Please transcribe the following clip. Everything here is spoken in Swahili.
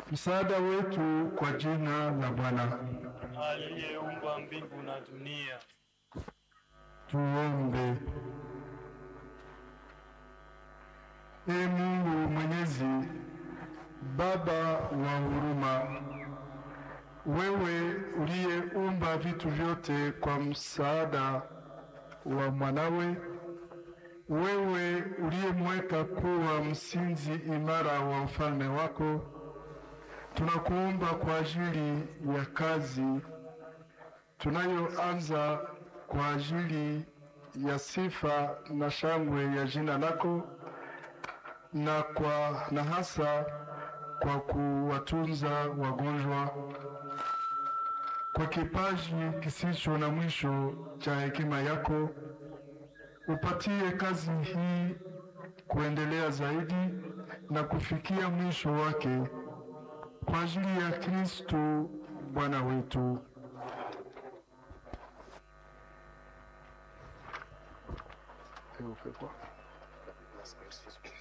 msaada wetu kwa jina la Bwana. aliyeumba mbingu na dunia. Tuombe. Ee Mungu Mwenyezi, Baba wa huruma, wewe uliyeumba vitu vyote kwa msaada wa mwanawe, wewe uliyemweka kuwa msingi imara wa ufalme wako, tunakuomba kwa ajili ya kazi tunayoanza kwa ajili ya sifa na shangwe ya jina lako na kwa na hasa kwa kuwatunza wagonjwa kwa kipaji kisicho na mwisho cha hekima yako, upatie kazi hii kuendelea zaidi na kufikia mwisho wake kwa ajili ya Kristo Bwana wetu. Et on fait quoi